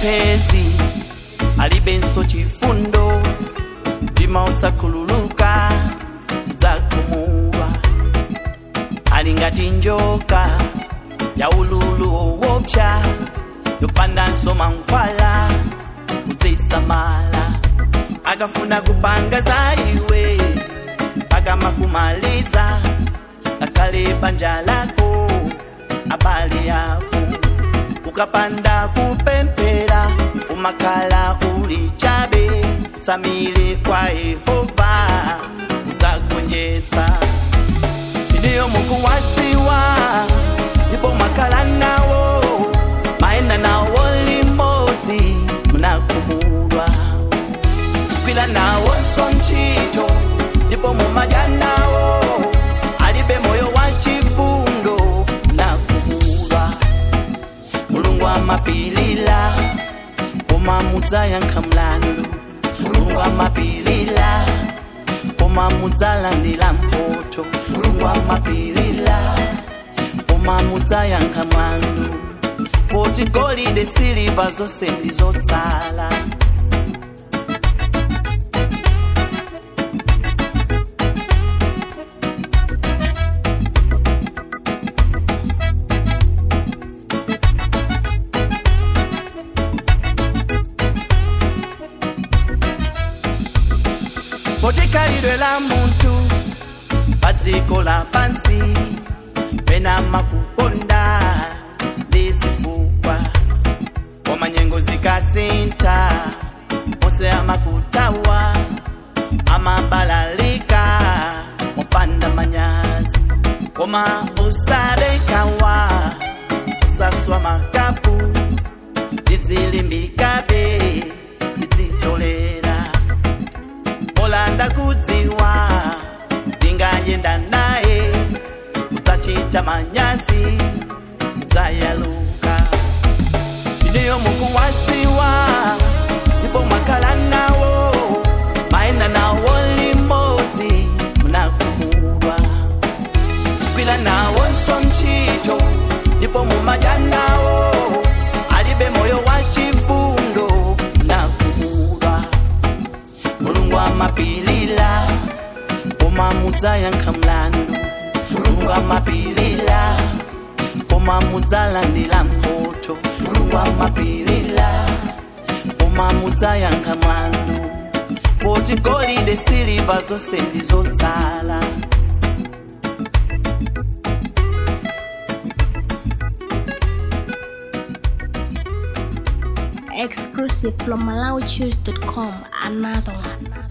mphezi alibenso chifundo mtima usakhululuka udzagumuka ali ngati njoka ya ululu owopsa yopandanso mankhwala udzisamala akafuna kupanga za iwe pakamakumaliza akale banja lako abale yako ukapanda kupempera umakhala uli chabe samile kwa yehova udzagonjetsa ndiyo mukuwadziwa ndipo mwakhala nawo mayenda nawo limodzi munakumulwa kwila nawonso ntchito ndipo mumadya nawo alibe moyo wa chifundo munakumulwa mulungu amapilila koma mudzayankha mlandu mulungu amapilila koma mudzalandira mphotho mulungu amapilila koma mudzayankha mlandu poti golide siliva zonse ndi zotsala poti khalidwe la munthu pa dziko lapansi pena makukonda ndi zifukwa koma nyengo zikasintha onse amakutawa amabalalika mopanda manyazi koma usadekawa usaswa makapu ndizilimbikabe ndizitolera olanda kudziwa ndingayenda naye udzachita manyazi udzayaluka ndiyo mukuwadziwa ndipo mwakhala nawo mayenda nawo limodzi munakumulwa kwila nawonso ntchito ndipo mumadya nawo alibe moyo wa chifundo munakumulwa mulungu amapilila koma mudzayankha mlandu mulungu amapilila koma mudzalandira mphotho mulungu amapilila koma mudzayankha mlandu poti golide siliva zonse ndi zotsala Exclusive from MalawiChoose.com. Another one.